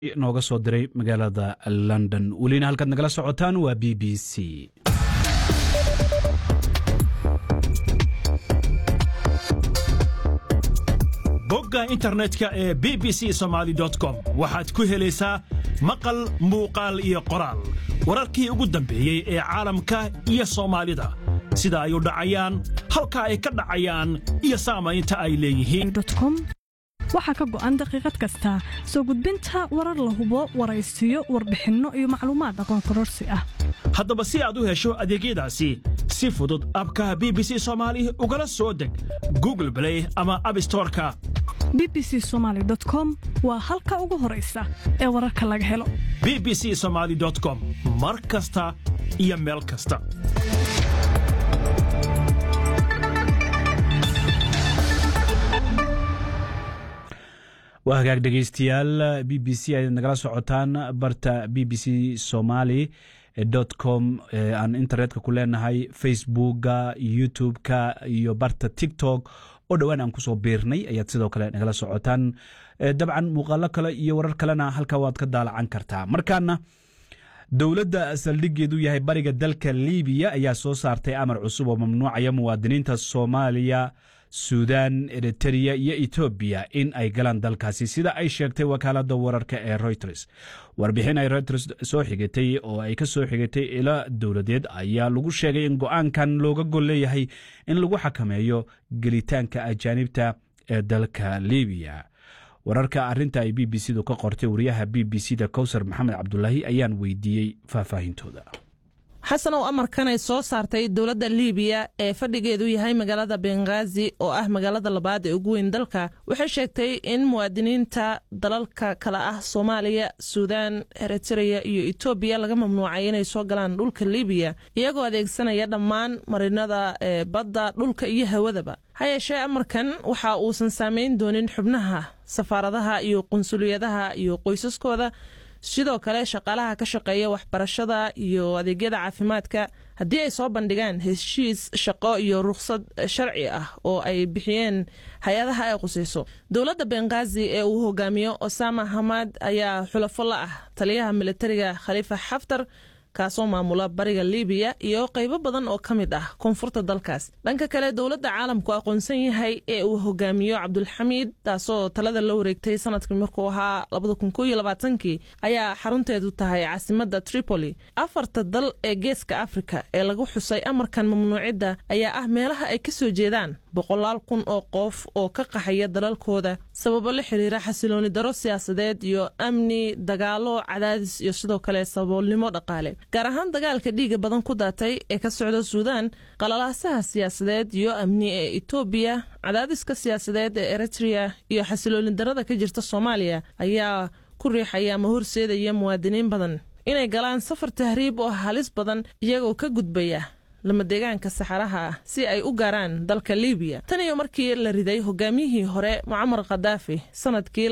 nooga soo diray magaalada london welina halkaad nagala socotaan waa b b c bogga internetka ee b b c somaali com waxaad ku helaysaa maqal muuqaal iyo qoraal wararkii ugu dambeeyey ee caalamka iyo soomaalida sida ay u dhacayaan halka ay ka dhacayaan iyo saamaynta ay leeyihiin waxaa ka go'an daqiiqad kasta soo gudbinta warar la hubo waraysiyo warbixinno iyo macluumaad aqoon kororsi ah haddaba si aad u hesho adeegyadaasi si fudud abka b b c soomaali ugala soo deg google blay ama abstoreka b b c somaali com waa halka ugu horaysa ee wararka laga helo b b c somaali com mar kasta iyo meel kasta waa hagaag dhegeystayaal b b c ayaad nagala socotaan barta b b c somali com aan internetka ku leenahay facebooka youtube-ka iyo barta tiktok oo dhowaan aan kusoo biirnay ayaad sidoo kale nagala socotaan dabcan muuqaalo kale iyo warar kalena halka waad ka daalacan kartaa markaana dowladda saldhigeedu yahay bariga dalka libiya ayaa soo saartay amar cusub oo mamnuucaya muwaadiniinta soomaaliya suudan eritereya iyo etoobiya in ay galaan dalkaasi sida ay sheegtay wakaalada wararka ee reuters warbixin ay reuters soo xigatay oo ay ka soo xigatay ilo dowladeed ayaa lagu sheegay in go-aankan looga gol leeyahay in lagu xakameeyo gelitaanka ajaanibta ee dalka libiya wararka arinta ay b b c du ka qortay wariyaha b b c da kowsar maxamed cabdulaahi ayaan weydiiyey faahfaahintooda xasanow amarkan ay soo saartay dowladda liibiya ee fadhigeedu yahay magaalada benghaazi oo ah magaalada labaad ee ugu weyn dalka waxay sheegtay in muwaadiniinta dalalka kale ah soomaaliya suudan eritereya iyo etoobiya laga mamnuucay inay soo galaan dhulka liibiya iyagoo adeegsanaya dhammaan marinada ee badda dhulka iyo hawadaba ha yeeshee amarkan waxa uusan saameyn doonin xubnaha safaaradaha iyo qunsuliyadaha iyo qoysaskooda sidoo kale shaqaalaha ka shaqeeya waxbarashada iyo adeegyada caafimaadka haddii ay soo bandhigaan heshiis shaqo iyo rukhsad sharci ah oo ay bixiyeen hay-adaha ay qusayso dowladda benghaazi ee uu hogaamiyo osama hamad ayaa xulafo la ah taliyaha militariga khaliifa xaftar kaasoo maamula bariga libiya iyo qaybo badan oo ka mid ah koonfurta dalkaas dhanka kale dowladda caalamku aqoonsan yahay ee uu hogaamiyo cabdulxamiid taasoo talada la wareegtay sanadkii markuu ahaa kii ayaa xarunteedu tahay caasimadda tripoli afarta dal ee geeska afrika ee lagu xusay amarkan mamnuucidda ayaa ah meelaha ay ka soo jeedaan boqolaal kun oo qof oo ka qaxaya dalalkooda sababo la xiriira xasilooni daro siyaasadeed iyo amni dagaalo cadaadis iyo sidoo kale saboolnimo dhaqaale gaar ahaan dagaalka dhiiga badan ku daatay ee ka socda suudaan qalalaasaha siyaasadeed iyo amni ee etoobiya cadaadiska siyaasadeed ee eritrea iyo xasilooni darada ka jirta soomaaliya ayaa ku riixaya ama horseedaya muwaadiniin badan inay galaan safar tahriib oo halis badan iyagoo ka gudbaya lama deegaanka saxaraha ah si ay u gaaraan dalka libiya tan iyo markii la riday hogaamiyihii hore mucamar khadaafi sanadkii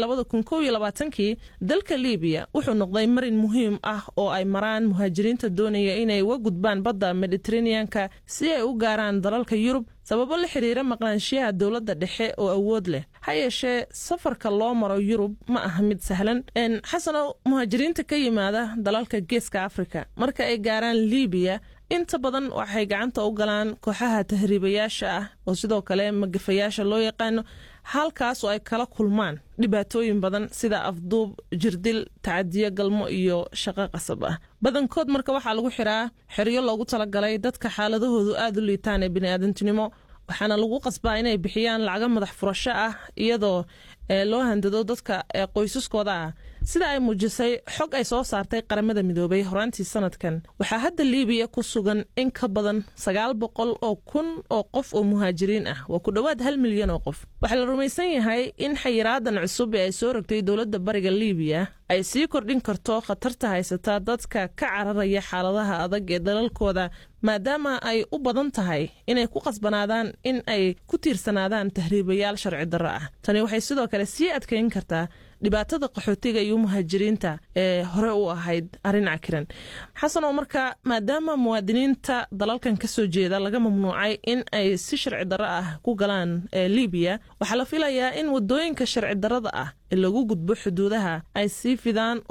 kii dalka libiya wuxuu noqday marin muhiim ah oo ay maraan muhaajiriinta doonaya inay uga gudbaan badda mediteraneanka si ay u gaaraan dalalka yurub sababo la xiriira maqnaanshiyaha dowladda dhexe oo awood leh ha yeeshee safarka loo maro yurub ma aha mid sahlan xasanow muhaajiriinta ka yimaada dalalka geeska afrika marka ay gaaraan libiya inta badan waxay gacanta u galaan kooxaha tahriibayaasha ah oo sidoo kale magafayaasha loo yaqaano halkaas oo ay kala kulmaan dhibaatooyin badan sida afduub jirdil tacadiyo galmo iyo shaqo qasab ah badankood marka waxaa lagu xiraa xeryo loogu talagalay dadka xaaladahoodu aada u liitaan ee biniaadantinimo waxaana lagu qasbaa inay bixiyaan lacago madax furasho ah iyadoo loo handado dadka qoysaskooda ah sida ay muujisay xog ay soo saartay qaramada midoobay horaantii sanadkan waxaa hadda liibiya ku sugan in ka badan sagaal boqol oo kun oo qof oo muhaajiriin ah waa ku dhowaad hal milyan oo qof waxaa la rumaysan yahay in xayiraadan cusub ee ay soo rogtay dowladda bariga liibiya ay sii kordhin karto khatarta haysata dadka ka cararaya xaaladaha adag ee dalalkooda maadaama ay u badan tahay inay ku qasbanaadaan in ay ku tiirsanaadaan tahriibayaal sharci darro ah tani waxay sidoo kale sii adkayn kartaa dhibaatada qaxootiga iyo muhaajiriinta ee hore u ahayd arrin cakiran xasan oo marka maadaama muwaadiniinta dalalkan ka soo jeeda laga mamnuucay in ay si sharci darro ah ku galaan libiya waxaa la filayaa in wadooyinka sharci darrada ah ee lagu gudbo xuduudaha ay sii fidaan